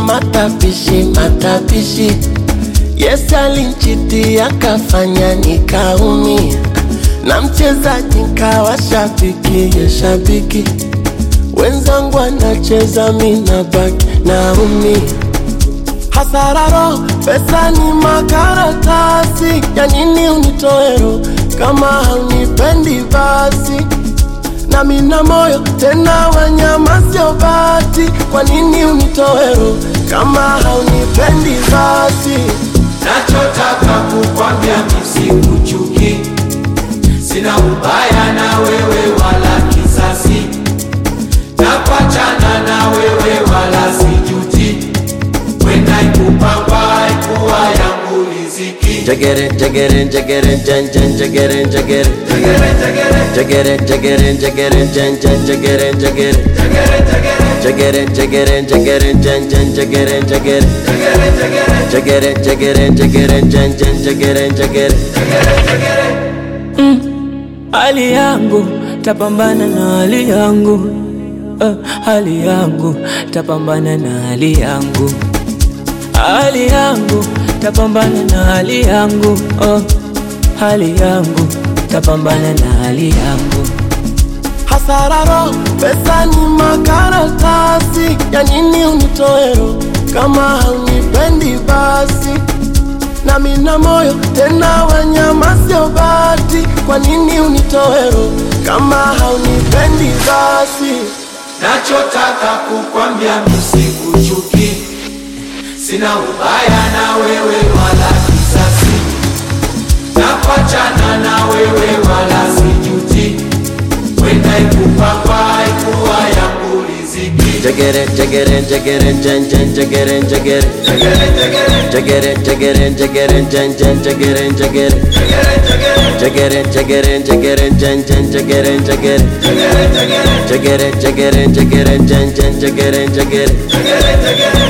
matapishi matapishi Yes alinchiti akafanya nikaumia na mchezaji nkawa shabiki ya shabiki wenzangu anacheza mina baki naumia hasararo pesa ni makaratasi ya nini unitoero kama haunipendi basi na mina moyo tena wanyama sio bati kwa nini unitoero kama haunipendi basi nachotaka kukwambia misikuchuki, sina ubaya na wewe wala kisasi, nakwachana na wewe wala sijuti, wenda ikupamba ikuwa yangu riziki. Jagere, jagere, jagere, jan, jan, jagere, jagere. Jagere, jagere, Jagere, jagere, jagere, jan, jan, jagere, jagere. jagere, jagere, Jagere, jagere, jagere, jan, jan, jagere, jagere. jagere, jagere, Jagere, jagere, jagere, jan, jan, jagere, jagere. jagere, jagere. hali yangu tapambana na hali yangu uh, hali yangu tapambana na hali yangu hali yangu tapambana na hali yangu uh, hali yangu tapambana na hali yangu hasararo pesa ni makaratasi ya nini unitoero kama haunipendi basi na mina moyo tena wanyama sio bati kwa nini unitoero kama haunipendi basi nachotaka kukwambia misikuchuki, sina ubaya na wewe wala kisasi, nakwachana na wewe wala sijuti, wenda ikupamba ikuwa yangu riziki. Jagere, jagere, jagere, jan, jan, jagere, jagere. Jagere, jagere, Jagere, jagere, jagere, jan, jan, jagere, jagere. jagere, jagere, Jagere, jagere, jagere, jan, jan, jagere, jagere. jagere, jagere, Jagere, jagere, jagere, jan, jan, jagere, jagere. jagere, jagere.